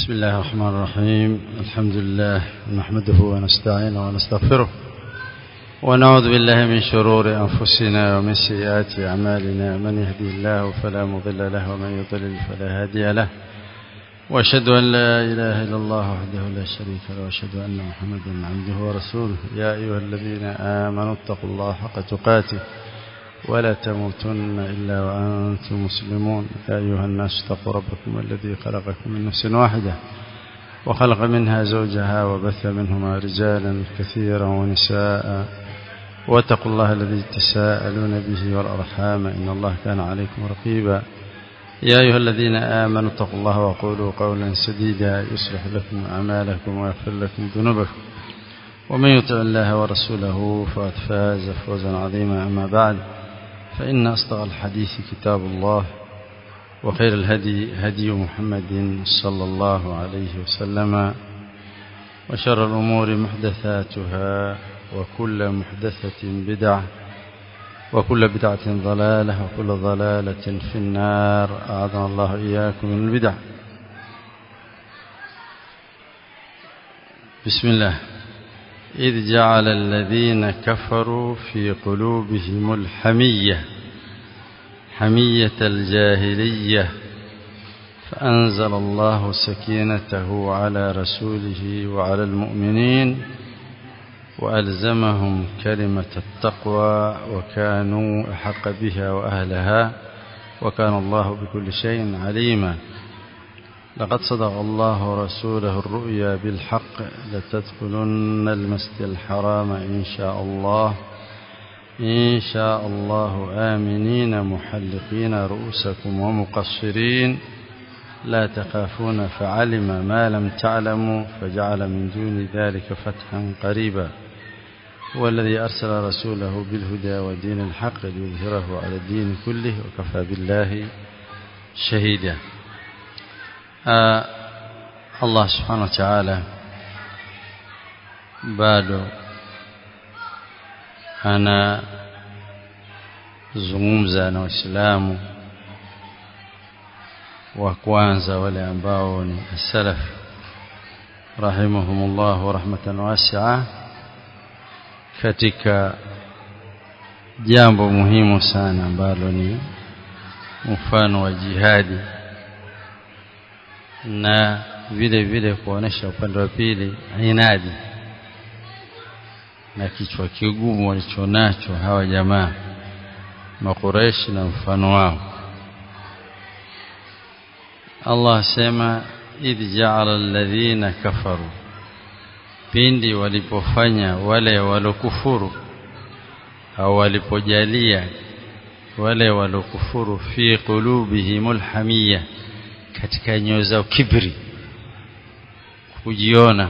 بسم الله الرحمن الرحيم الحمد لله نحمده ونستعينه ونستغفره ونعوذ بالله من شرور أنفسنا ومن سيئات أعمالنا من يهدي الله فلا مضل له ومن يضلل فلا هادي له وأشهد أن لا إله إلا الله وحده لا شريك له وأشهد أن محمدا عبده ورسوله يا أيها الذين آمنوا اتقوا الله حق تقاته ولا تموتن إلا وأنتم مسلمون يا أيها الناس اتقوا ربكم الذي خلقكم من نفس واحدة وخلق منها زوجها وبث منهما رجالا كثيرا ونساء واتقوا الله الذي تساءلون به والأرحام إن الله كان عليكم رقيبا يا أيها الذين آمنوا اتقوا الله وقولوا قولا سديدا يصلح لكم أعمالكم ويغفر لكم ذنوبكم ومن يطع الله ورسوله فقد فاز فوزا عظيما أما بعد فإن أصدق الحديث كتاب الله وخير الهدي هدي محمد صلى الله عليه وسلم وشر الأمور محدثاتها وكل محدثة بدعة وكل بدعة ضلالة وكل ضلالة في النار أعاذنا الله إياكم من البدع بسم الله إذ جعل الذين كفروا في قلوبهم الحمية حمية الجاهلية فأنزل الله سكينته على رسوله وعلى المؤمنين وألزمهم كلمة التقوى وكانوا أحق بها وأهلها وكان الله بكل شيء عليما لقد صدق الله رسوله الرؤيا بالحق لتدخلن المسجد الحرام إن شاء الله إن شاء الله آمنين محلقين رؤوسكم ومقصرين لا تخافون فعلم ما لم تعلموا فجعل من دون ذلك فتحا قريبا هو الذي أرسل رسوله بالهدى ودين الحق ليظهره على الدين كله وكفى بالله شهيدا آه الله سبحانه وتعالى bado anazungumza na waislamu wa kwanza wale ambao ni salaf rahimahumullah rahmatan wasi'a katika jambo muhimu sana ambalo ni mfano wa jihadi na vile vile kuonesha upande wa pili inadi na kichwa kigumu walichonacho hawa jamaa makureshi na mfano wao Allah sema idh ja'ala alladhina kafaru pindi walipofanya wale walokufuru au walipojalia wale walokufuru fi qulubihimul hamiyya katika nyoyo zao kibri kujiona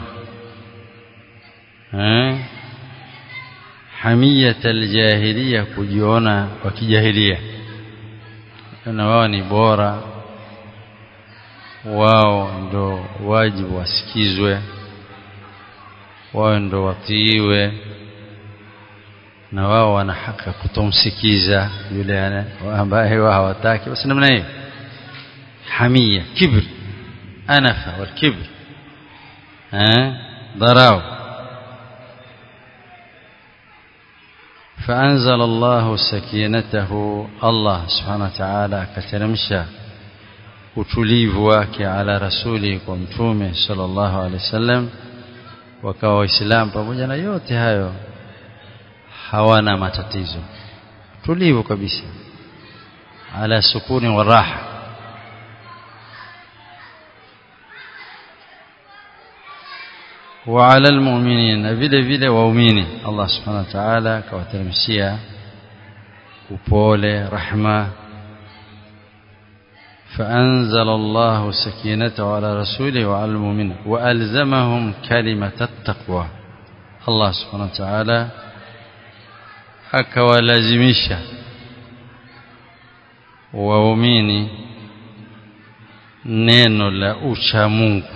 eh hamiyat aljahiliya kujiona wa kijahilia na wao ni bora wao ndo wajibu wasikizwe wao ndo watiiwe na wao wana haki kutomsikiza yule ambaye wao hawataki basi namna hiyo حمية كبر أنفة والكبر ها ضراو فأنزل الله سكينته الله سبحانه وتعالى كترمشا utulivu wake ala rasuli kwa mtume sallallahu alaihi wasallam wakawa waislamu pamoja na yote hayo hawana matatizo tulivu kabisa ala sukuni wa raha وعلى المؤمنين vile vile waumini Allah subhanahu wa ta'ala kawateremshia upole rahma فأنزل الله سكينته على رسوله وعلى المؤمنين وألزمهم كلمة التقوى الله سبحانه وتعالى akawalazimisha waumini neno la ucha Mungu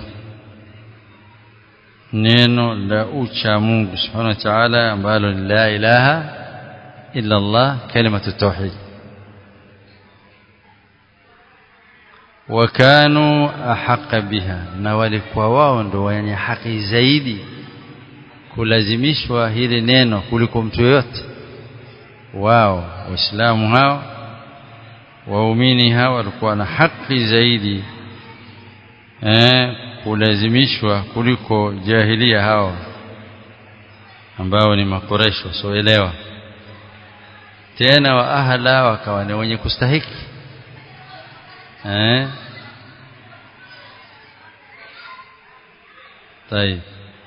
neno la ucha Mungu subhanahu wa ta'ala ambalo ni la ilaha illa Allah kalimatu tauhid wakanu ahqa biha na walikuwa wao ndo wenye haki zaidi kulazimishwa hili neno kuliko mtu yoyote wao waislamu hao waumini hao walikuwa na haki zaidi eh, kulazimishwa kuliko jahilia hao ambao ni makoresho wasioelewa tena wa ahla wakawa ni wenye kustahiki eh طيب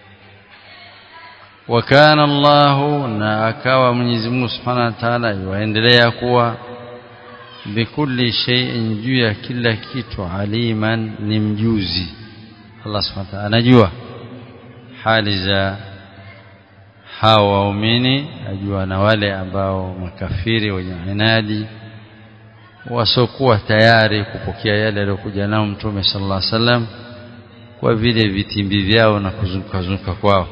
وكان الله na akawa Mwenyezi Mungu Subhanahu wa Ta'ala yuendelea kuwa bikulli shay'in juu ya kila kitu aliman ni mjuzi Allah Subhanahu wa Ta'ala anajua hali za hao waumini ajua na wale ambao makafiri wenye inadi wasokuwa tayari kupokea yale aliyokuja nao mtume sallallahu alaihi wasallam kwa vile vitimbi vyao na kuzunguka zunguka kwao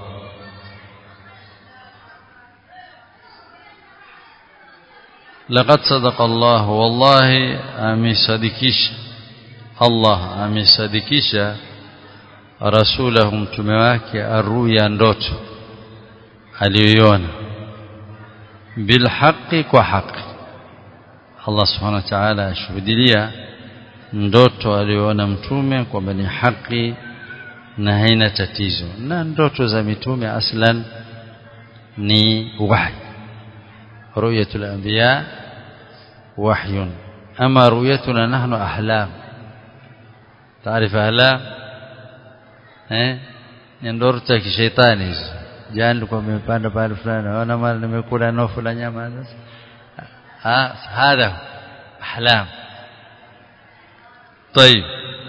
لقد صدق الله والله amesadikisha Allah amesadikisha rasulahu mtume wake aruya ndoto aliyoiona bilhaqi kwa haki Allah subhanahu wa ta'ala ashuhudilia ndoto aliyoona mtume kwamba ni haki na haina tatizo na ndoto za mitume aslan ni wahi ru'yatul anbiya wahyun ama ru'yatuna nahnu ahlam taarifa ahlam eh ni ndoto za kishaitani hizo jana nilikuwa nimepanda pale fulani naona mara nimekula nofu la nyama ha hadha ahlam طيب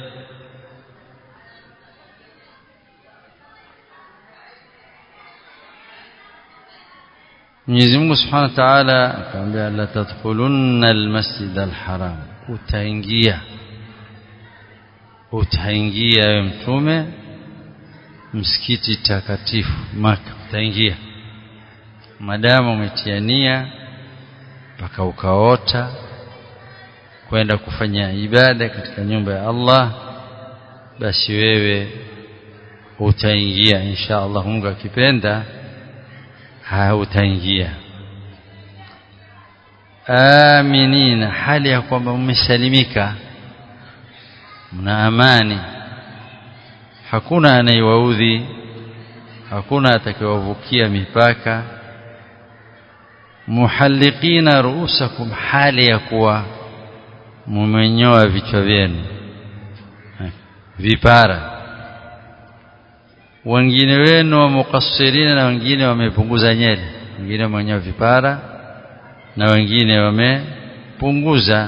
Mwenyezi Mungu Subhanahu wa Ta'ala akamwambia la tadkhulunna almasjid alharam utaingia utaingia wewe mtume msikiti takatifu maka utaingia madamu umetia nia mpaka ukaota kwenda kufanya ibada katika nyumba ya Allah basi wewe utaingia insha Allah Mungu akipenda hautaingia aminina hali ya kwamba mmesalimika mna amani hakuna anayewaudhi hakuna atakayewavukia mipaka muhalliqina ruusakum hali ya kuwa mumenyoa vichwa vyenu vipara wengine wenu wa mukassirina na wengine wamepunguza nyele wengine wamenyoa vipara na wengine wamepunguza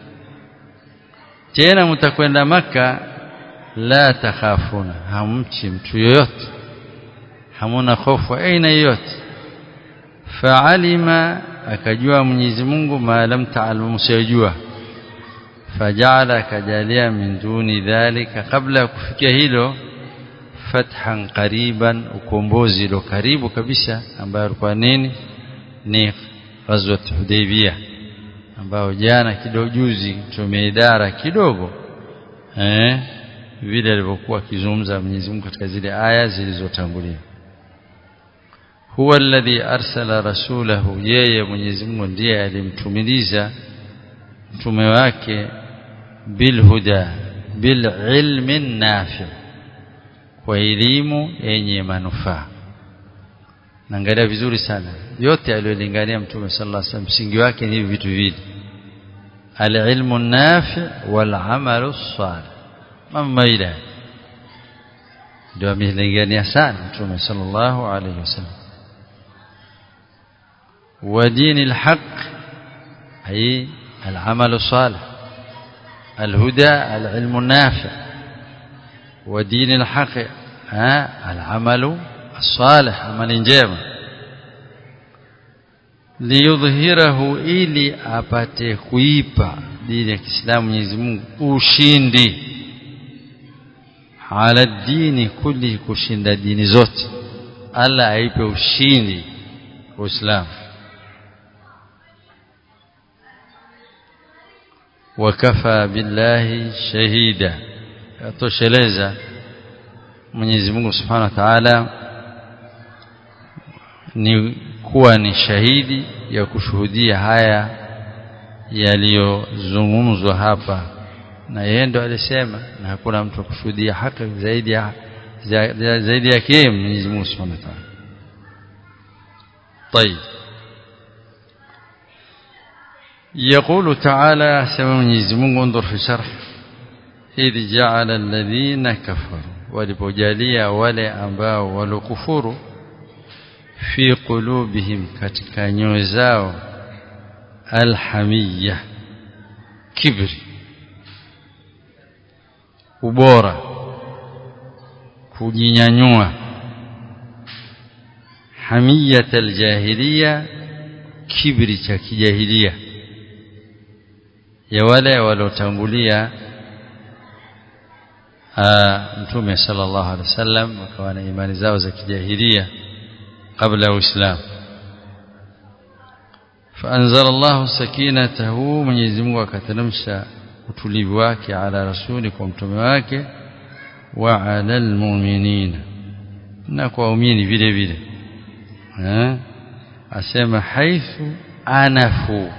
tena mtakwenda maka la takhafuna hamchi mtu yoyote hamuna hofu aina yoyote faalima akajua Mwenyezi Mungu ma lam taalamu msiyojua fajala akajalia min duni dhalika kabla ya kufikia hilo fathan qariban ukombozi lo karibu kabisa ambayo alikuwa nini ni ghazwat hudaybiyah ambao jana kidogo juzi tumeidara kidogo eh vile alivyokuwa akizungumza Mwenyezi Mungu katika zile aya zilizotangulia huwa alladhi arsala rasulahu yeye Mwenyezi Mungu ndiye alimtumiliza mtume wake bilhuda bililmi nafi kwa elimu yenye manufaa naangalia vizuri sana yote aliyolingania mtume sallallahu alaihi wasallam msingi wake ni hivi vitu viwili alilmu nafi wal amalu salih mamma ila ndio amelingania sana mtume sallallahu alaihi wasallam wa dini alhaq ay العمل الصالح الهدى العلم النافع ودين الحق ها العمل الصالح عمل njema liyudhhirahu ili apate kuipa dini ya Kiislamu Mwenyezi Mungu ushindi ala dini kulli kushinda dini zote Allah aipe ushindi Uislamu wakafa billahi shahida atosheleza Mwenyezi Mungu Subhanahu wa Ta'ala ni kuwa ni shahidi ya kushuhudia haya yaliyozungumzwa hapa na yeye ndo alisema na hakuna mtu kushuhudia haki zaidi ya zaidi yake Mwenyezi Mungu Subhanahu wa Ta'ala طيب يقول تعالى سمع Mwenyezi Mungu انظر في شرح إذ جعل الذين كفروا walipojalia wale ambao walokufuru fi qulubihim katika nyoyo zao alhamiyya kibri ubora kujinyanyua hamiyat aljahiliya kibri cha kijahilia ya wale waliotangulia mtume sallallahu alaihi wasallam wakawa na imani zao za kijahilia kabla ya uislamu فانزل الله سكينته Mwenyezi Mungu akateremsha utulivu wake ala rasuli kwa mtume wake wa ala almu'minina na kwa waumini vile vile eh asema haithu anafu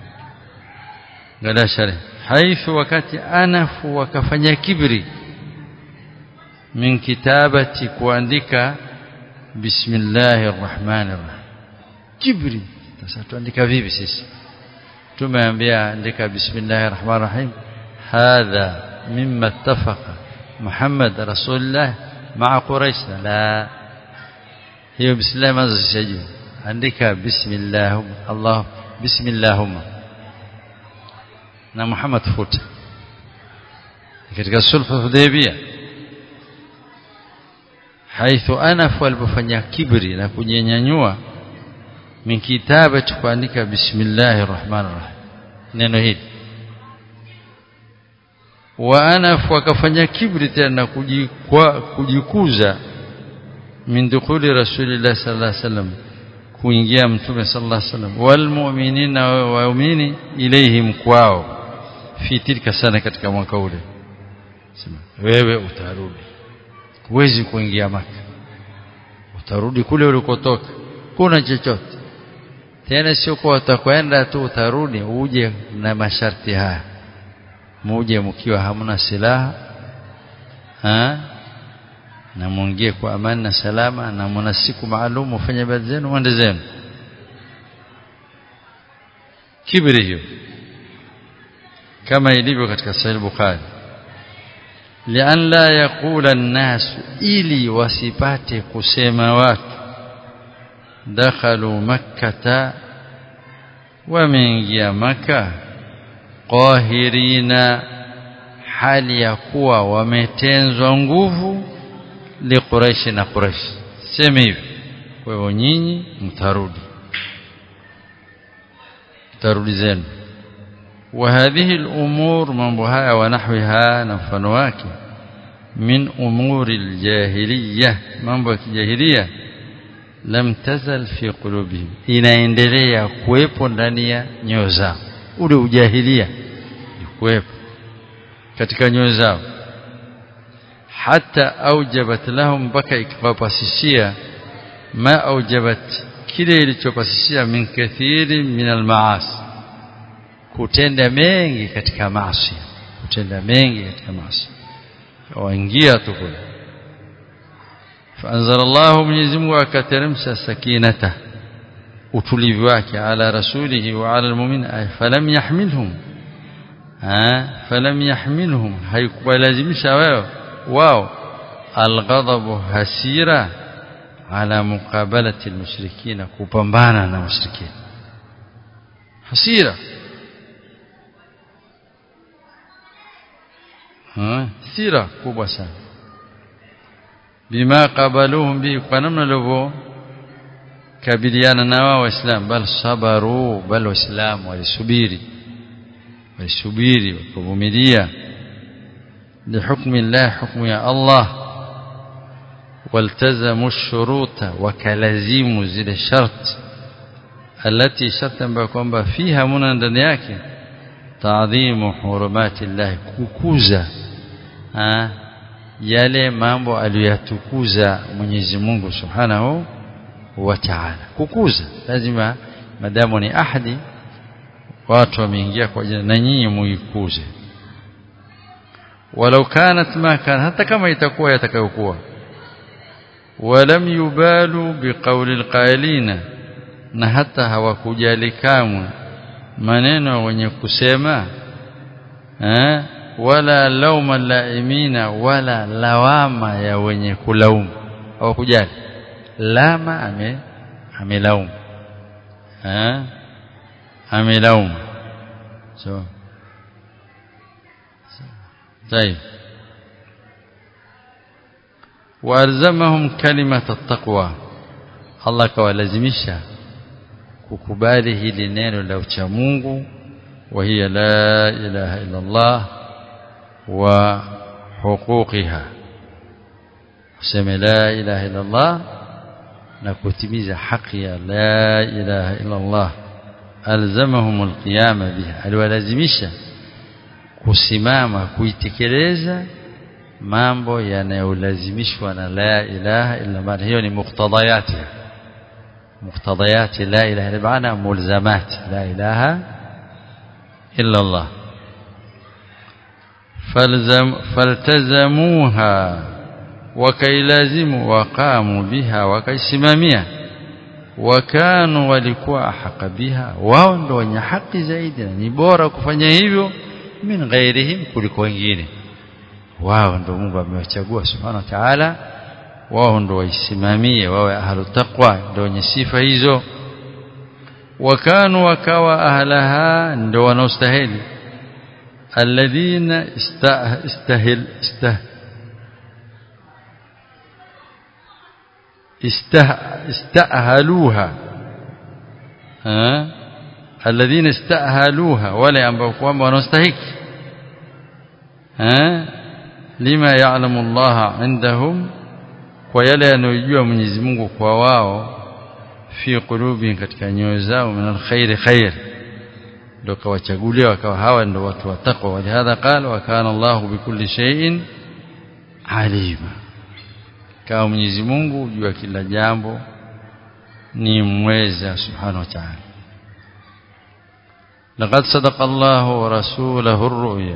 ngala shari haithu wakati anafu wakafanya kibri min kitabati kuandika bismillahir rahmanir rahim kibri sasa tuandika vipi sisi tumeambia andika bismillahir rahmanir rahim hadha mimma ittafaqa muhammad rasulullah ma'a quraish la hiyo bismillah mazishaji andika bismillah allah bismillahumma na muhammad futa katika sulhu hudaybiyah haithu anaf walipofanya kibri na kujinyanyua min kitabati kuandika bismillahir rahmanir rahim neno hili wa anaf wakafanya kibri tena kujikuza min dukhuli rasulillah sallallahu alaihi wasallam kuingia mtume sallallahu alaihi wasallam wal mu'minina waumini ilaihim kwao fi tilka sana katika mwaka ule sema wewe utarudi huwezi kuingia maka utarudi kule ulikotoka kuna chochote tena sio kwa utakwenda tu utarudi uje na masharti haya muje mkiwa hamna silaha ha na muingie kwa amani na salama na mna siku maalum ufanye ibada zenu mwende zenu kibri hiyo kama ilivyo katika sahih bukhari lian la yaqula an-nas ili wasipate kusema watu dakhalu makkata wameingia maka qahirina hali ya kuwa wametenzwa nguvu li quraish na quraish sema hivi kwa hivyo nyinyi mtarudi mtarudi zenu وهذه الأمور من بها ونحوها نفنواك من أمور الجاهلية من بها الجاهلية لم تزل في قلوبهم inaendelea kuwepo ndani ya nyoyo zao ule ujahilia kuwepo katika nyoyo zao hata aujabat lahum mpaka ikawapasishia ma aujabat kile ilichopasishia min kathiri min almaasi kutenda mengi katika maasi kutenda mengi katika maasi waingia tu kule فانزل الله Mwenyezi Mungu akateremsha sakinata utulivu wake ala rasulihi wa ala almu'min falam yahmilhum ha falam yahmilhum haikubalazimisha wao wao alghadabu hasira ala muqabalati almushrikina kupambana na mushrikina hasira sira kubwa sana bima qabaluhum bi kwa namna walivyo kabiliana na wao waislamu bal sabaru bal waislamu walisubiri walisubiri wakavumilia لحكم الله حكم يا الله والتزموا الشروط وكلزموا zile shart التي شرطا kwamba fiha muna ndani yake taadhimu hurumati Allah kukuza ha, yale mambo aliyatukuza Mwenyezi Mungu Subhanahu wa Ta'ala kukuza lazima madamu ni ahadi watu wameingia kwa jina na nyinyi muikuze walau kanat ma kana hata kama itakuwa yatakayokuwa walam yubalu biqawli alqailina na hata hawakujali kamwe maneno wenye kusema eh wala lauma laimina wala lawama ya wenye kulaumu hawakujali lama ame amelaumu eh amelaumu so طيب والزمهم كلمه التقوى الله kawalazimisha kukubali hili neno la ucha Mungu wa hiya la ilaha illa Allah wa huquqiha useme la ilaha illa Allah na kutimiza haki ya la ilaha illa Allah alzamahum alqiyama biha aliwalazimisha kusimama kuitekeleza mambo yanayolazimishwa na la ilaha illa Allah hiyo ni muktadayatiha مقتضيات لا إله إلا بمعنى ملزمات لا إله إلا الله فالزم فالتزموها وكي لازموا وقاموا بها وكي سمامية وكانوا walikuwa ahqa biha wao ndio wenye haki zaidi ni bora kufanya hivyo min ghairihim kuliko wengine wao ndio Mungu amewachagua subhanahu wa ta'ala wao ndo waisimamie wawe ahlu taqwa ndio wenye sifa hizo wakanu wakawa ahlaha ndio wanaostahili alladhina istahil istah istahaluha alladhina istahaluha wale ambao kwamba wanaostahiki lima ya'lamu Allah indahum kwa yale yanayojua Mwenyezi Mungu kwa wao fi qulubi katika nyoyo zao min alkhairi khair ndio kawachagulia wakawa hawa ndio watu wa taqwa walihadha qala wa kana Allahu bikulli shay'in alima kama Mwenyezi Mungu jua kila jambo ni mweza subhanahu wa ta'ala لقد صدق الله ورسوله الرؤيا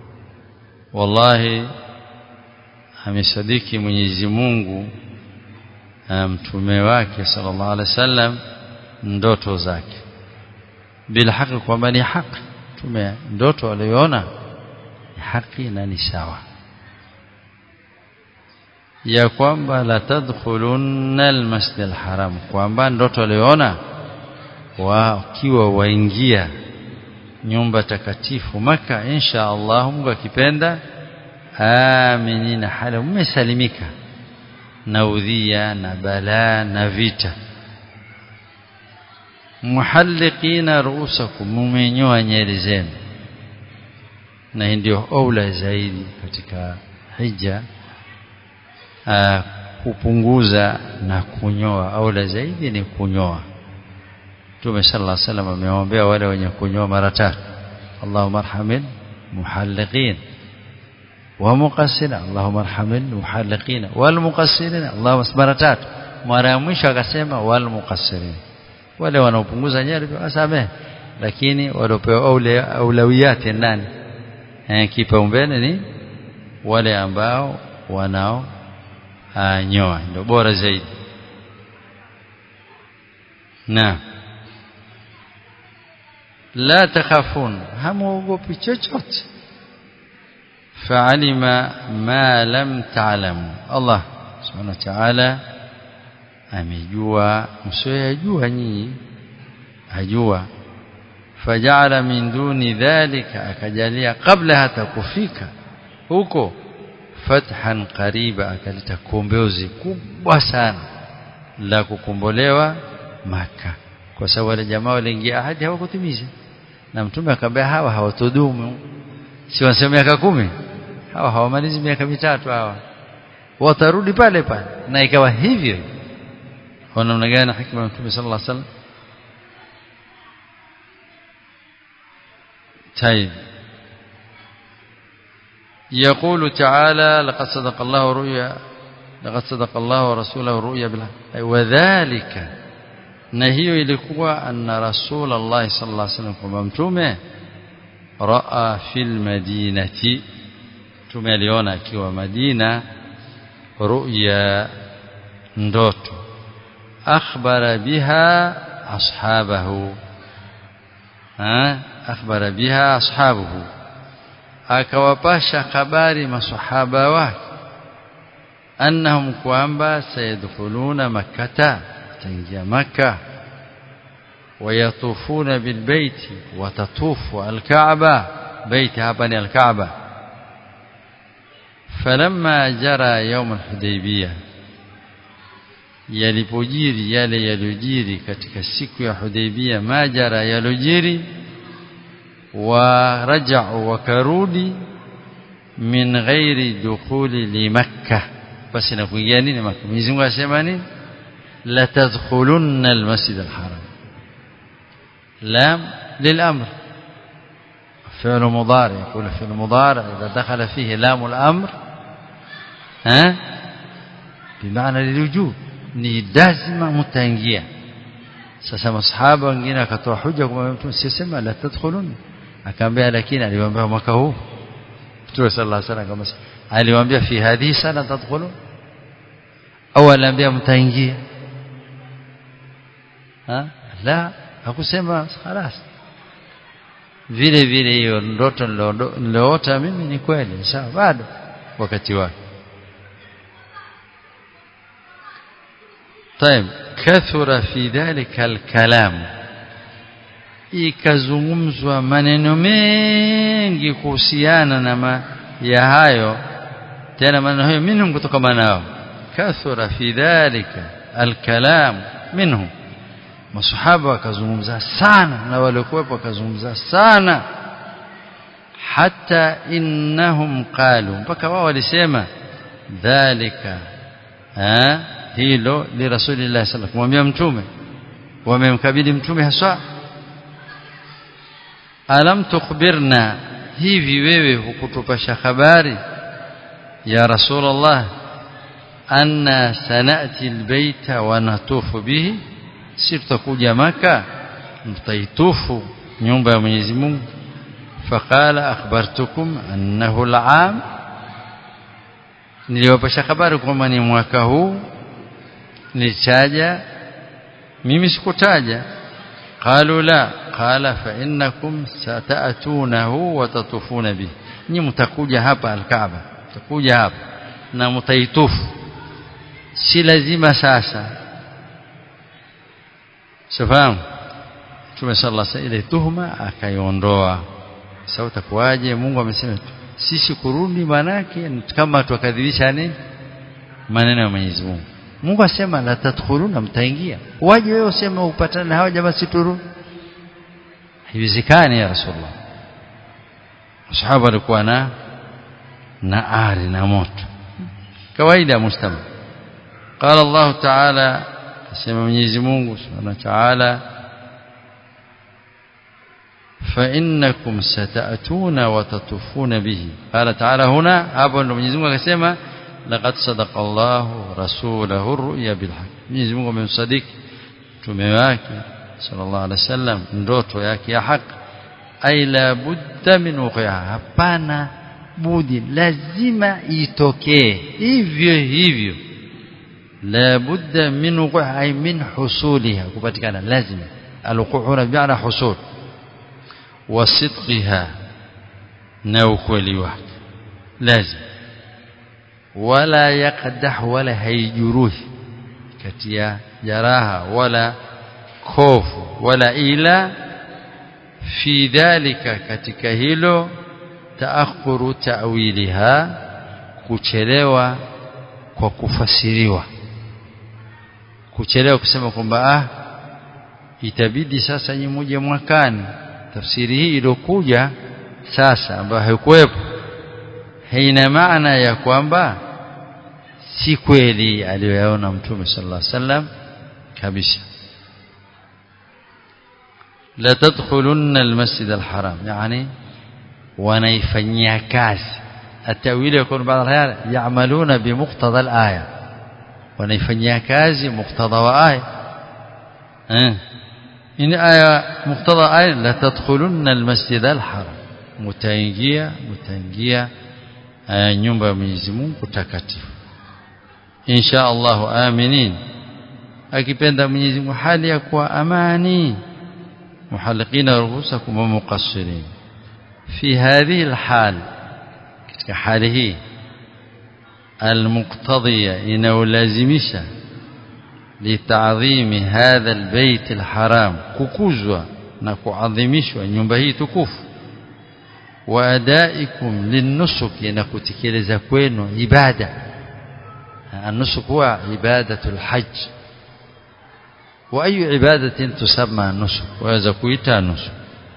والله amesadiki Mwenyezi Mungu mtume wake sallallahu alaihi wasallam ndoto zake bila haki kwamba ni haki tume ndoto aliyoona ni haki na ni sawa ya kwamba la tadkhulunna almasjid alharam kwamba ndoto aliyoona wakiwa waingia nyumba takatifu maka insha Allah Mungu akipenda aminina hali mmesalimika na udhia na balaa na vita muhalliqina ruusakum mumenyoa nyeri zenu na hii ndio aula zaidi katika hija aa, kupunguza na kunyoa aula zaidi ni kunyoa Mtume sallallahu alaihi wasallam amewaombea wale wenye kunyoa mara tatu Allahumma arhamil muhalliqin ومقصرين اللهم ارحم المحلقين والمقصرين اللهم mara tatu mara ya mwisho akasema walmuqassirin wale wanaopunguza nyari wasamehe lakini waliopewa aulawiyati nani eh kipaumbele ni wale ambao wanao nyoa ndio bora zaidi na la takhafun hamuogopi chochote فعلم ما لم تعلموا الله سبحانه وتعالى amejua msioyajua nyinyi ajua fajala min duni dhalika akajalia kabla hata kufika huko fathan qariba akaleta kombozi kubwa sana la kukombolewa maka kwa sababu wale jamaa waliingia ahadi hawakutimiza na mtume akamwambia hawa hawatodumu si wanasema miaka kumi hawa hawamalizi miaka mitatu hawa watarudi pale pale na ikawa hivyo kwa namna gani hikma ya Mtume sallallahu alaihi wasallam طيب يقول تعالى لقد صدق الله رؤيا لقد صدق الله ورسوله رؤيا بالحق وذلك na hiyo ilikuwa anna rasulullah sallallahu alaihi wasallam kwamba mtume raa fil madinati mtume aliona akiwa Madina ru'ya ndoto akhbara biha ashabahu ha akhbara biha ashabuhu akawapasha habari masahaba wake annahum kwamba sayadkhuluna makkata taingia maka wayatufuna bilbaiti watatufu alkaaba baiti hapa ni alkaaba falamma jara yawm alhudaybiyah yalipojiri yale yaliyojiri katika siku ya Hudaybiyah majara yalojiri wa raja'u wakarudi min ghairi dukhuli li makkah basi na kuingia nini makkah Mwenyezi Mungu asema nini la tadkhulunna almasjid alharam lam للامر فعل مضارع يقول فعل مضارع اذا دخل فيه لام الامر ها بمعنى للوجوب ni lazima mtaingia sasa masahaba wengine akatoa hoja kwa mtu sisema la tadkhulun akaambia lakini aliwaambia mwaka huu Mtume sallallahu alaihi wasallam aliwaambia fi hadhihi sana tadkhulun au aliambia mtaingia ha la hakusema خلاص vile vile hiyo ndoto niliota mimi ni kweli sawa bado wakati wake طيب كثر في ذلك الكلام ikazungumzwa maneno mengi kuhusiana na ma ya hayo tena maneno hayo minhum kutoka nao kathura fi dhalika alkalam minhum masahaba wakazungumza sana na waliokuwepo wakazungumza sana hata innahum qalu mpaka wao walisema dhalika eh hilo li rasulillah sallallahu kumwambia mtume wamemkabidhi mtume haswa alam tukhbirna hivi wewe hukutupasha habari ya rasulullah anna sanati albayta wa natufu bihi si tutakuja maka mtaitufu nyumba ya Mwenyezi Mungu faqala akhbartukum annahu al'am niliwapasha habari kwamba ni mwaka huu nilitaja mimi sikutaja qalu la qala fa innakum sata'tunahu wa tatufuna bihi ni mtakuja hapa alkaaba mtakuja hapa na mtaitufu si lazima sasa sifahamu Mtume sallallahu alaihi wasallam ile tuhuma akaiondoa sasa utakuwaje Mungu amesema sisi kurudi manake kama tukadhibisha nini maneno ya Mwenyezi Mungu Mungu asema la tadkhuluna mtaingia waje wewe useme upatane na hawa jamaa situru haiwezekani ya rasulullah masahaba walikuwa na na ari na moto kawaida mustama قال الله تعالى asema Mwenyezi Mungu Subhanahu wa Ta'ala فإنكم ستأتون وتطوفون به قال تعالى هنا hapo ndo Mwenyezi Mungu akasema laqad sadaqa Allahu rasulahu ar-ru'ya bil haqq Mwenyezi Mungu amemsadiki mtume wake sallallahu alaihi wasallam ndoto yake ya haki ay la budda min wuqiha hapana budi lazima itokee hivyo hivyo la budda min wuqiha ay min husuliha kupatikana lazima alwuqu' bi'ana husul wa sidqiha na ukweli wake lazima wala yaqdah wala haijuruhi kati ya jaraha wala kofu wala ila fi dhalika katika hilo taakhuru ta'wiliha kuchelewa kwa kufasiriwa kuchelewa kusema kwamba ah itabidi sasa nyinyi muje mwakani tafsiri hii iliyokuja sasa ambayo haikuwepo haina maana ya kwamba si kweli aliyoyaona mtume sallallahu alaihi wasallam kabisa la tadkhulunna almasjid alharam yani wanaifanyia kazi التأويل يكون بعض الأحيان يعملون بمقتضى الآية wanaifanyia kazi muktadha wa aya eh ini aya muktadha aya la tadkhulunna almasjid alharam mutaingia mutaingia nyumba ya Mwenyezi Mungu takatifu insha Allah aminin akipenda Mwenyezi Mungu hali ya kuwa amani muhalliqina ruhusakum wa muqassirin fi hadhihi alhal katika hali hii المقتضية inayolazimisha لتعظيم هذا البيت الحرام kukuzwa na kuadhimishwa nyumba hii tukufu waadaikum linnusuki na kutekeleza kwenu ibada النسك هو عبادة الحج وأي عبادة تسمى النسك وهذا كويتا نسك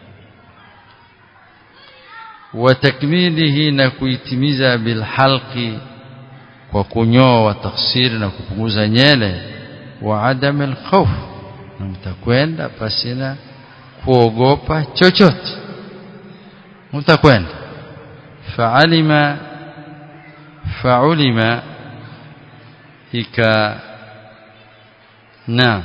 وتكميله نكويتميزا بالحلق kwa kunyoa wa taksiri na kupunguza nyele wa adam alkhawf na mtakwenda pasina kuogopa chochote mtakwenda fa'alima fa'ulima ika na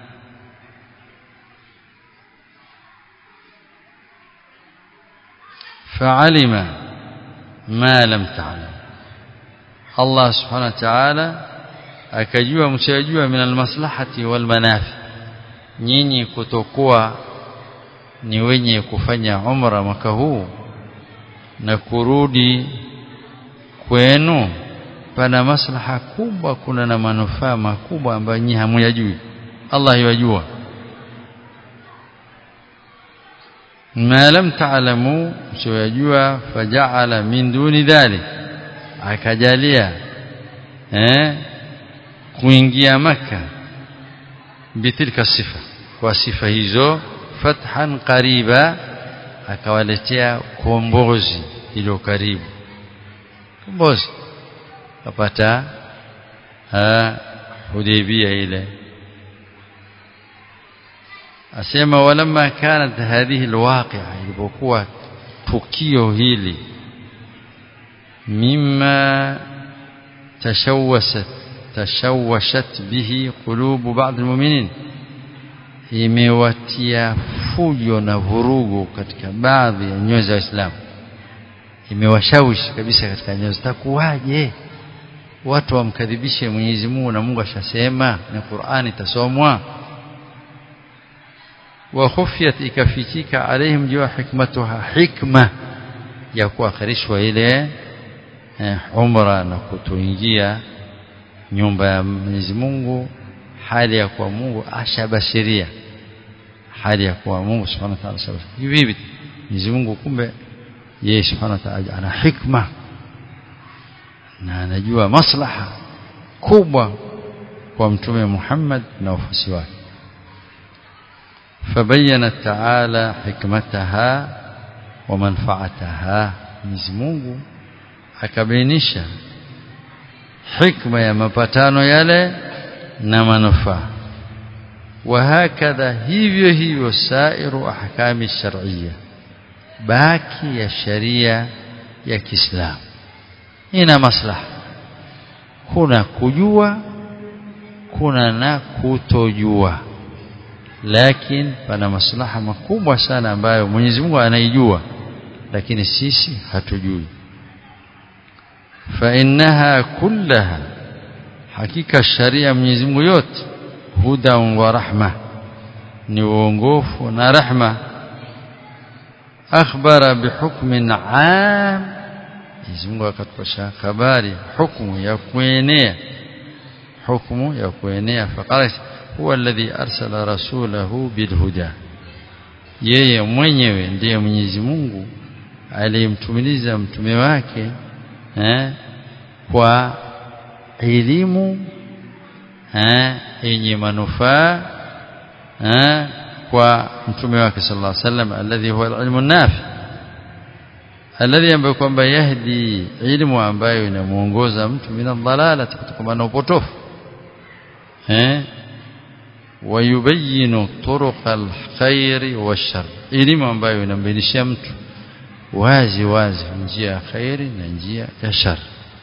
fa'alima ma lam ta'lam Allah subhanahu wa ta'ala akajua msiyajua min almaslahati wal manafi nyinyi kutokuwa ni wenye kufanya umra mwaka huu na kurudi kwenu pana maslaha kubwa kuna na manufaa makubwa ambayo nyinyi hamuyajui Allah yajua ma lam ta'lamu msiyajua faja'ala min duni dhalik akajalia eh kuingia maka bitilka sifa kwa sifa hizo fathan qariba akawaletea kombozi ilo karibu kombozi kapata Hudaybia ile asema walamma kanat hadhihi alwaqi'a ilipokuwa tukio hili مما تشوشت تشوشت به قلوب بعض المؤمنين imewatia fujo na vurugu katika baadhi ya nyoyo za Waislamu imewashawishi kabisa katika nyoyo zitakuwaje watu wamkadhibishe Mwenyezi Mungu na Mungu ashasema na Qur'ani itasomwa wa khufiyat ikafichika alaihim jua hikmatuha hikma ya kuakhirishwa ile eh, umra na kutoingia nyumba ya Mwenyezi Mungu hali ya kuwa Mungu ashabashiria hali ya kuwa Mungu Subhanahu wa ta'ala sabashiria hivi hivi Mwenyezi Mungu kumbe yeye Subhanahu wa ta'ala ana hikma na anajua maslaha kubwa kwa mtume Muhammad na wafuasi wake فبين تعالى حكمتها ومنفعتها Mwenyezi Mungu akabainisha hikma ya mapatano yale na manufaa وهكذا hivyo hivyo sairu ahkami shar'iyya baki ya sharia ya Kiislamu ina maslaha kuna kujua kuna na kutojua lakini pana maslaha makubwa sana ambayo Mwenyezi Mungu anaijua lakini sisi hatujui fa innaha kullaha hakika sharia Mwenyezi Mungu yote huda wa rahma ni uongofu na rahma akhbara bihukmin aam Mwenyezi Mungu akatupasha habari hukumu ya kuenea hukumu ya kuenea faqala huwa alladhi arsala rasulahu bilhuda yeye mwenyewe ndiye Mwenyezi Mungu aliyemtumiliza mtume wake eh, kwa elimu eh, yenye manufaa eh, kwa mtume wake sallallahu alaihi wasallam alladhi huwa alilmu nafi alladhi ambaye kwamba yahdi ilmu ambayo inamuongoza mtu min dhalalati kutokana na upotofu eh wayubayinu turuq alkhairi washar elimu ambayo inambainisha mtu wazi wazi njia ya khairi na njia ya shar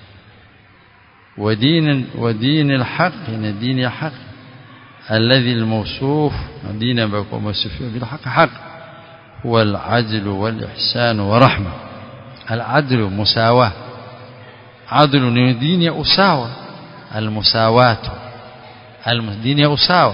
ودين ودين الحق ان دين الحق الذي الموصوف دين بكم موصوف بالحق حق هو العدل والإحسان ورحمة العدل مساواة عدل دين أساوة المساواة دين أساوة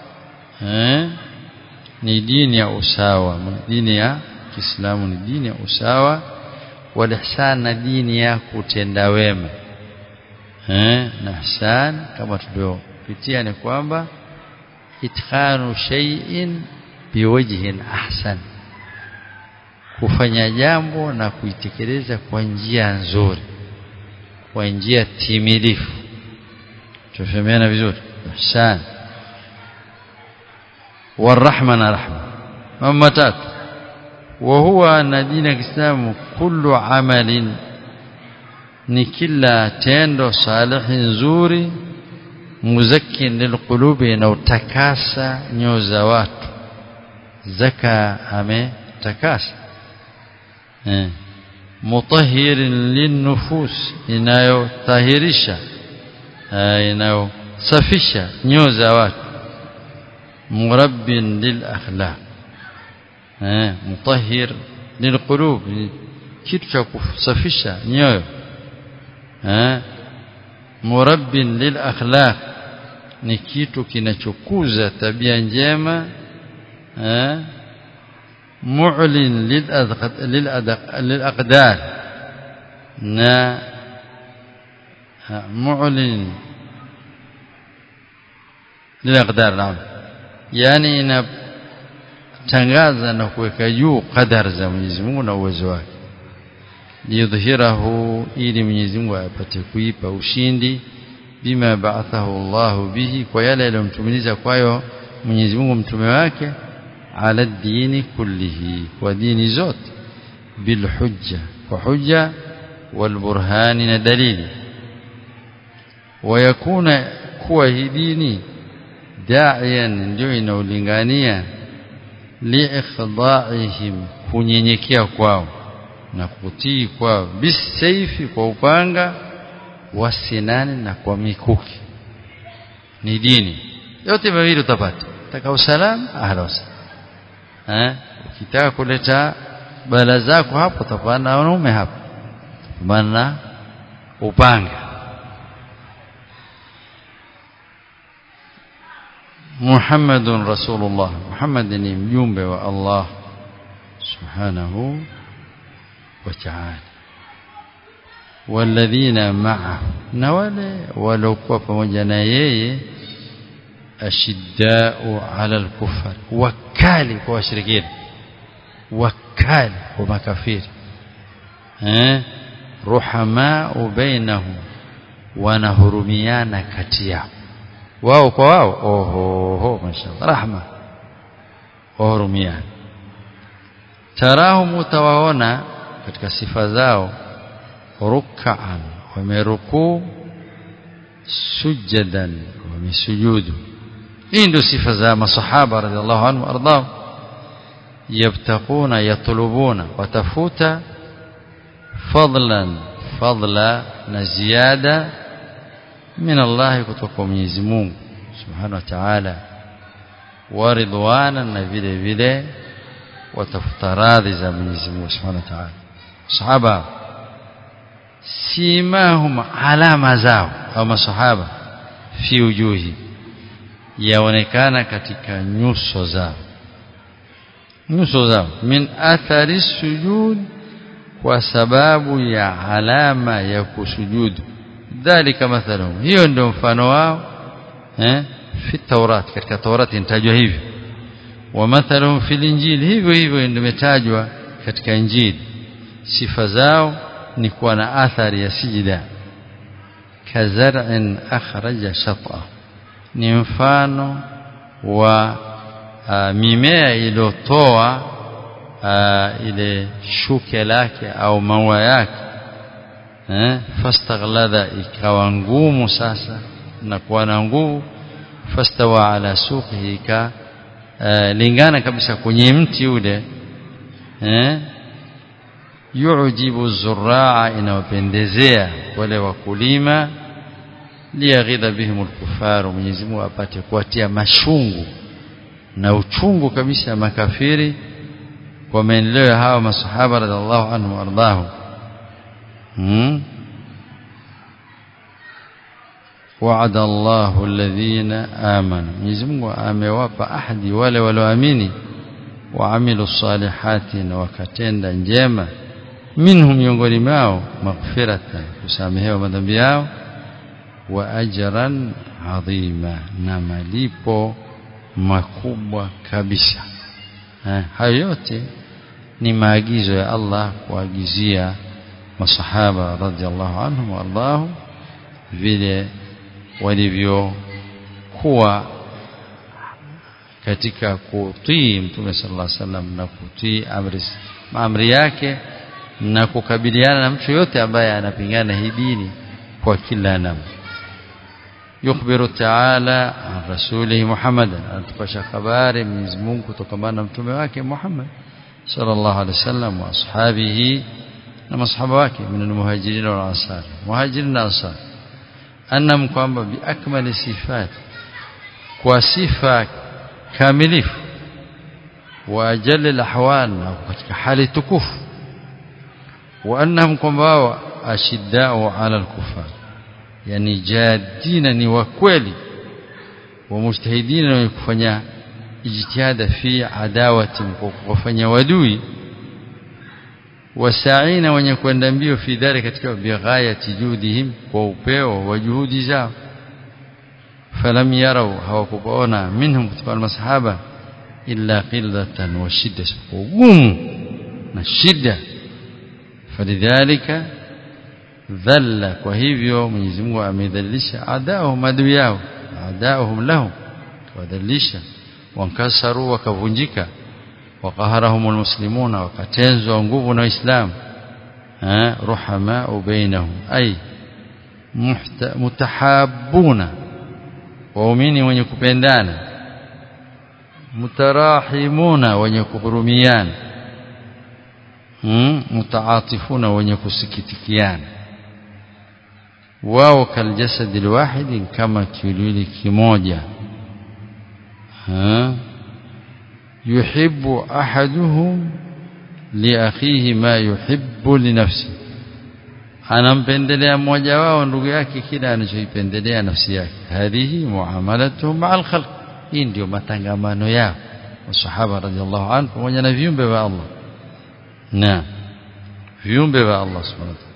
ni dini ya usawa dini ya Kiislamu ni dini ya usawa wal ihsan na dini ya kutenda wema eh na ihsan kama tulivyopitia ni kwamba itqanu shay'in biwajhin ahsan kufanya jambo na kuitekeleza kwa njia nzuri kwa njia timilifu tufahamiana vizuri ihsan والرحمه na rahma mambo tatu وهو ان دين الاسلام كل عمل ni kila tendo salihi nzuri muzakkin lilqulubi na utakasa nyoyo za watu zaka ametakasa eh mutahhirin linnufus inayotahirisha inayosafisha nyoyo za watu murabbin lilakhlaq eh mutahhir lilqulub kitu cha kusafisha nyoyo eh murabbin lilakhlaq ni kitu kinachokuza tabia njema eh mu'lin lilaqdar na mu'lin lilaqdar naam yani inatangaza na kuweka juu qadar za Mwenyezi Mungu na uwezo wake liyudhhirahu ili Mwenyezi Mungu apate kuipa ushindi bima ba'athahu Allah bihi kwa yale aliyomtumiliza kwayo Mwenyezi Mungu mtume wake ala dini kullihi kwa dini zote bil hujja kwa hujja wal burhani na dalili wayakuna kuwa hii dini da'iyan ndio inaulingania liikhda'ihim kunyenyekea kwao na kutii kwao bisaifi kwa upanga wasinani na kwa mikuki ni dini yote mawili utapata taka usalama ahla wasallam eh ukitaka kuleta bala zako hapo utapanda wanaume hapo maana upanga محمد رسول الله محمد ni mjumbe wa Allah subhanahu wa ta'ala walladhina ma'ahu na wale waliokuwa pamoja na yeye ashiddau ala al-kufar wakali kwa washirikina wakali kwa makafiri eh ruhamau bainahum wanahurumiana kati yao wao kwa wao oho ho mashallah rahma wahurumiana tarahum utawaona katika sifa zao ruk'an wamerukuu sujadan wamesujudu hii ndio sifa za masahaba radhiallahu anhu ardhahum yabtaquna yatlubuna watafuta fadlan fadla na ziada min Allah kutoka Mwenyezi Mungu Subhanahu wa Ta'ala wa ridwana na vile vile watafuta radhi za Mwenyezi Mungu Subhanahu wa Ta'ala sahaba simahum alama zao au masahaba fi ujuhi yaonekana katika nyuso zao nyuso zao min athari sujud kwa sababu ya alama ya kusujudu dhalika mathaluhum hiyo ndio mfano wao eh fi taurat katika taurati inatajwa hivyo wa mathaluhum fil injili hivyo hivyo ndio imetajwa katika injili sifa zao ni kuwa na athari ya sijida kazar'in akhraja shat'a ni mfano wa uh, mimea iliyotoa uh, ile shuke lake au maua yake eh fastaghlada ikawa ngumu sasa na kuwa na nguvu fastawa ala suqihi ka uh, lingana kabisa kwenye mti ule eh yujibu zurraa inawapendezea wale wakulima liyaghidha bihim alkufaru Mwenyezi Mungu apate kuwatia mashungu na uchungu kabisa makafiri kwa maendeleo ya hawa masahaba radhiallahu anhu wardahu hmm? وعد الله الذين آمنوا Mwenyezi Mungu amewapa ahadi wale walioamini waamilu salihati na wakatenda njema minhum miongoni mwao maghfiratan kusamehewa madhambi yao wa ajran adhima na malipo makubwa kabisa hayo yote ni maagizo ya Allah kuagizia masahaba radhiallahu anhum wallahu vile walivyokuwa katika kutii mtume sallallahu alaihi wasallam na kutii amri amri yake na kukabiliana na mtu yote ambaye anapingana hii dini kwa kila namna yukhbiru ta'ala an rasulihi Muhammadan anatupasha habari Mwenyezi Mungu kutokana na mtume wake Muhammad sallallahu alaihi wasallam wa ashabihi na masahaba wake min almuhajirin wal ansar muhajirin na ansar annam kwamba bi akmali sifat kwa sifa kamilifu wa ajali alahwal na katika hali tukufu wa annahum kwamba ashiddau ala alkufar yani jadina ni wa kweli wa mujtahidina wenye kufanya ijtihada fi adawati kwa kufanya wadui wasaina wenye kwenda mbio fi dhari katika bighayati judihim kwa upeo wa juhudi zao falam yarau hawakuona minhum kutoka masahaba illa qillatan wa shidda ugumu na shida falidhalika dhalla kwa hivyo Mwenyezi Mungu amedhalilisha adaahum adui yao adaahum lahum wadhalilisha wankasaru wakavunjika waqaharahum almuslimuna wakatenzwa nguvu na waislamu ruhama bainahum ay mutahabuna waumini wenye kupendana mutarahimuna wenye kuhurumiana mutaatifuna wenye kusikitikiana wao kaljasadi alwahidi kama kiwiliwili kimoja yuhibbu ahaduhum liakhihi ma yuhibbu linafsi anampendelea mmoja wao ndugu yake kile anachoipendelea nafsi yake hadhihi muamalatuhum ma'al khalq hii ndio matangamano yao masahaba radhiallahu anhu pamoja na viumbe wa Allah na viumbe wa Allah subhanahu wa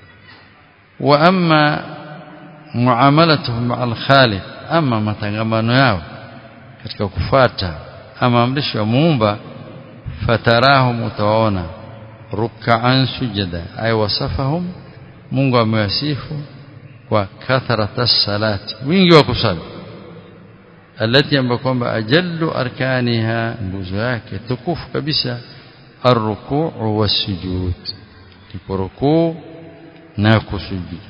wa amma muamalatuhum ma'al khaliq ama matangamano yao katika kufuata ama amrisho ya muumba fatarahum utawaona ruk'an sujada ay wasafahum Mungu amewasifu kwa kathrata salati wingi wa kusali alati ambayo kwamba ajallu arkaniha nguzo yake tukufu kabisa arrukuu wasujud ndipo rukuu na kusujud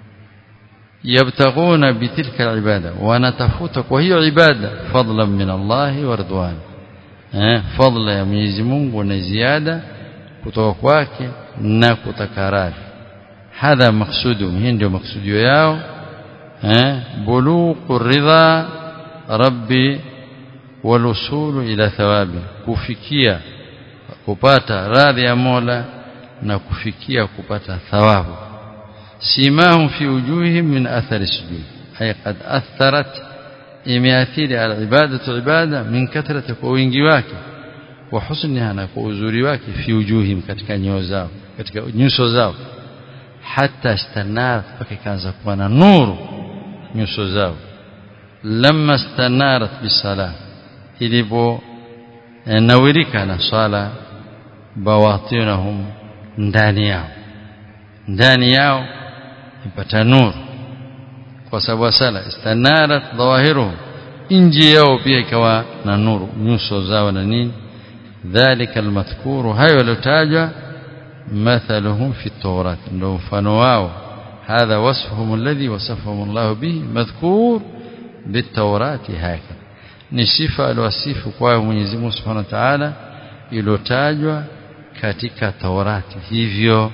yabtaguna bitilka alibada wanatafuta kwa hiyo ibada fadlan min Allah wa ridwan eh fadla ya Mwenyezi Mungu na ziada kutoka kwake na kutakarari hadha maksudu hii ndio maksudio yao eh buluqu ridha rabbi walusulu ila thawabi kufikia kupata radhi ya Mola na kufikia kupata thawabu simahum fi wujuhihim min athari sujud ay qad atharat imeathiri alibadatu ibada min kathrati kwa wingi wake wa husniha na kwa uzuri wake fi wujuhihim katika nyoyo zao katika nyuso zao hata istanat mpaka ikaanza kuwa na nuru nyuso zao lamma stanarat bisala ilipo nawirika na sala bawatinahum ndani yao ndani yao ipata nuru kwa sababu sala istanarat dhawahiruhum nje yao pia ikawa na nuru nyuso zao na nini dhalika almadhkuru hayo yalotajwa mathaluhum fi tawrat ndio mfano wao hadha wasfuhum alladhi wasafahum Allah bihi madhkur bitawrati haka ni sifa aliwasifu kwa Mwenyezi Mungu Subhanahu wa Ta'ala iliyotajwa katika Taurati hivyo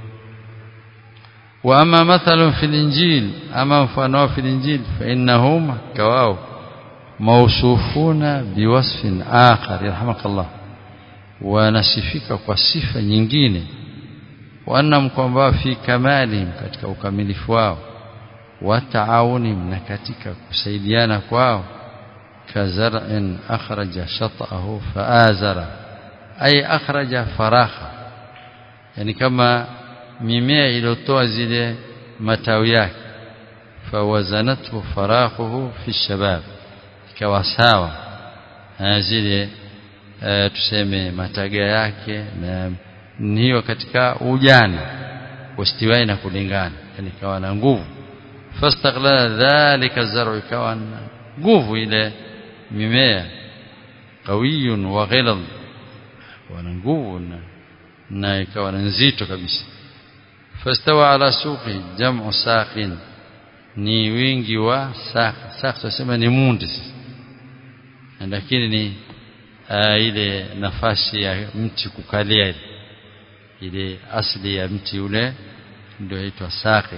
wa ama mathalun fil injil ama mfano fil injil fa innahum kawao mausufuna biwasfin akhar yarhamakallah wanasifika kwa sifa nyingine wanam kwamba fi kamalihim katika ukamilifu wao wa taawunim na katika kusaidiana kwao kazar'in akhraja shat'ahu faazara ay akhraja faraha yani kama mimea iliyotoa zile matawi yake fawazanathu farahuhu fi shabab ikawa sawa zile e, tuseme mataga yake na hiyo katika ujana wastiwai na kulingana yani ikawa na nguvu fastaghlala dhalika zar'u ikawa na nguvu ile mimea qawiyun wa ghilad wana nguvu na na ikawa na nzito kabisa fastawa ala suqi jam'u saqin ni wingi wa saq saq tunasema ni mundi lakini ni uh, ile nafasi ya mti kukalia ile asli ya mti ule ndio inaitwa saqi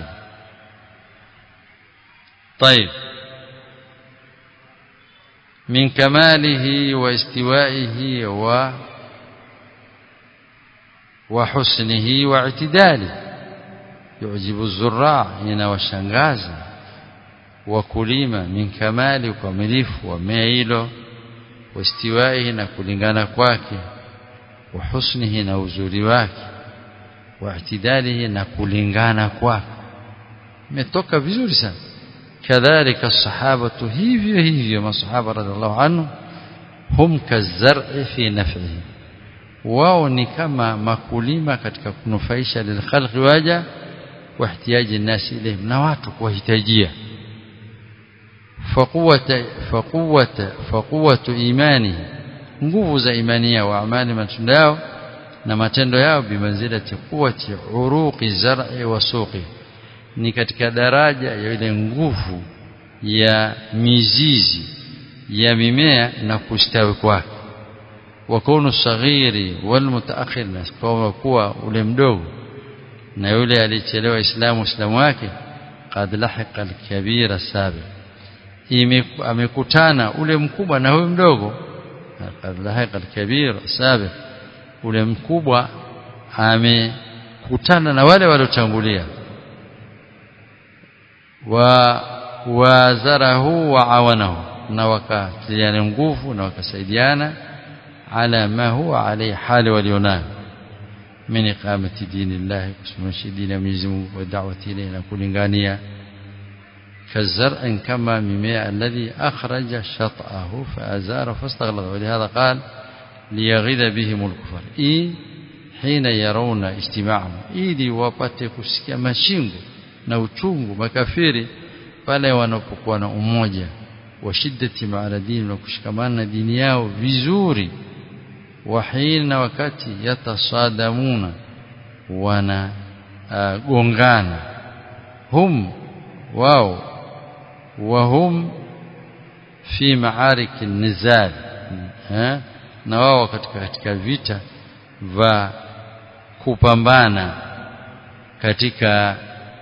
طيب من كماله واستوائه و وحسنه واعتداله يعجب الزراع هنا washangaza wakulima min kamali ukamilifu wa mmea hilo wastiwaihi na kulingana kwake wa husnihi na uzuri wake wa itidalihi na kulingana kwake imetoka vizuri sana kadhalika sahabatu hivyo hivyo masahaba radhiallahu anhu hum kazar'i fi naf'ihi wao ni kama makulima katika kunufaisha lilkhalqi waja wa ihtiyaji nasi ilayhim na watu kuwahitajia faquwata faquwata faquwatu imani nguvu za imani yao wa amali matendo yao na matendo yao bimanzilati quwwati uruqi zar'i wa suqi ni katika daraja ya ile nguvu ya mizizi ya mimea na kustawi kwake wakunu saghiri wal mutaakhir kwa kuwa ule mdogo na yule alichelewa islamu islamu wake qad lahiqa al-kabira sabiq amekutana ule mkubwa na huyo mdogo qad lahiqa al-kabir sabiq ule mkubwa amekutana na wale waliotangulia wa wazarahu wa awanahu na wakatiliana nguvu na wakasaidiana ala ma huwa alayhi hali walionayo min iqamati dinillahi kusimamisha dini ya Mwenyezi Mungu wa da'wati ilayhi na kulingania كالزرع كما مميع الذي أخرج شطأه فأزار فاستغلظ ولهذا قال ليغيظ بهم الكفر إيه حين يرون اجتماعهم ili wapate kusikia mashingo na uchungu makafiri pale wanapokuwa na umoja wa shiddati maala dini na kushikamana na dini yao vizuri wahina wakati yatasadamuna wana uh, gongana hum wao wahum fi maarik nizal na wao katika katika vita va kupambana katika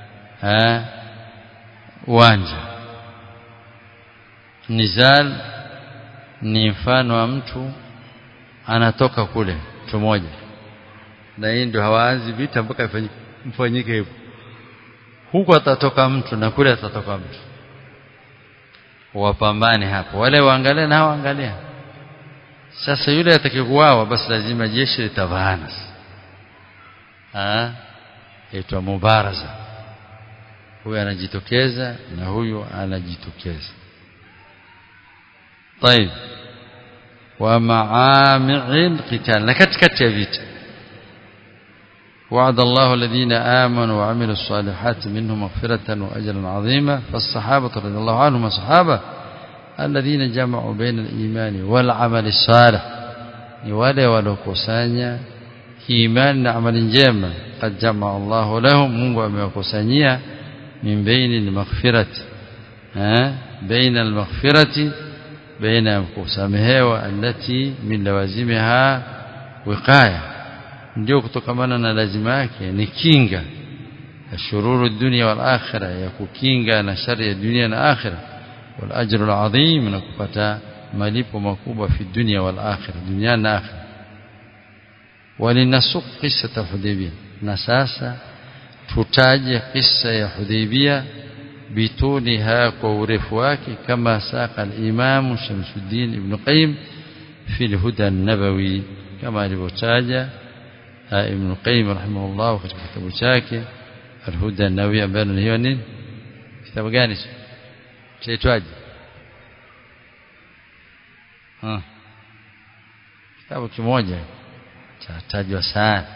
uwanja nizal ni mfano wa mtu anatoka kule mtu mmoja na hii ndio hawaanzi vita mpaka mfanyike hivyo huku atatoka mtu na kule atatoka mtu wapambane hapo wale waangalie na waangalia sasa yule atakayekuawa basi lazima jeshi litavaana ah itwa mubaraza huyu anajitokeza na huyu anajitokeza طيب ومعامع القتال لكتكت يا فيتا وعد الله الذين آمنوا وعملوا الصالحات منهم مغفرة وأجرا عظيما فالصحابة رضي الله عنهم صحابة الذين جمعوا بين الإيمان والعمل الصالح wale waliokusanya imani na amali njema qad jamaa Allah lahum Mungu amewakusanyia min baini al-maghfirati eh baina almaghfirati baina kusamehewa alati min lawazimiha wiqaya ndio kutokamana na lazima yake ni kinga shururu dunia wal akhirah ya kukinga na shari ya dunia na akhirah wal ajru al azim na kupata malipo makubwa fi dunia wal akhirah dunia na akhirah walinasuq qissata hudaybiyah na sasa tutaje kisa ya hudaybiyah bituniha kwa urefu wake kama saqa al-imam Shamsuddin ibn Qayyim fi al-huda an-nabawi kama alivyotaja ibn Qayyim rahimahullah katika kitabu chake al-huda an-nabawi ambayo ni hiyo nini kitabu gani chaitwaje ah kitabu kimoja chatajwa sana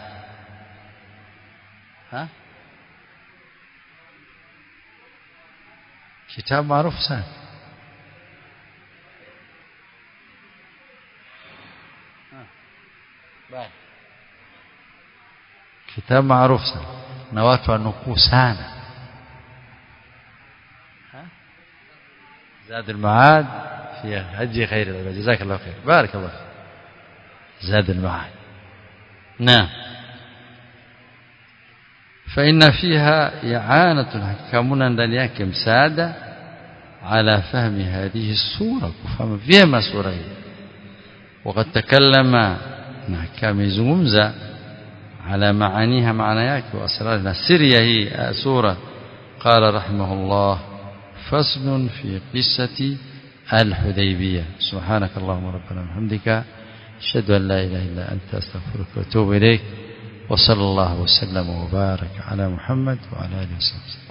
ha kitabu maarufu sana kitabu maarufu sana na watu wanukuu sana زاد المعاد في هدي خير العباد جزاك الله خير بارك الله فيك زاد المعاد نعم فإن فيها إعانة حكمنا ndani yake msaada على فهم هذه الصورة كفهم vyema sura hii وقد تكلم na kamezungumza على معانيها معنى yake واسرارها سريه hii sura قال رحمه الله فصل في قصة الحديبية سبحانك اللهم ربنا وبحمدك أشهد أن لا إله إلا أنت أستغفرك وأتوب إليك وصلى الله وسلم وبارك على محمد وعلى آله وصحبه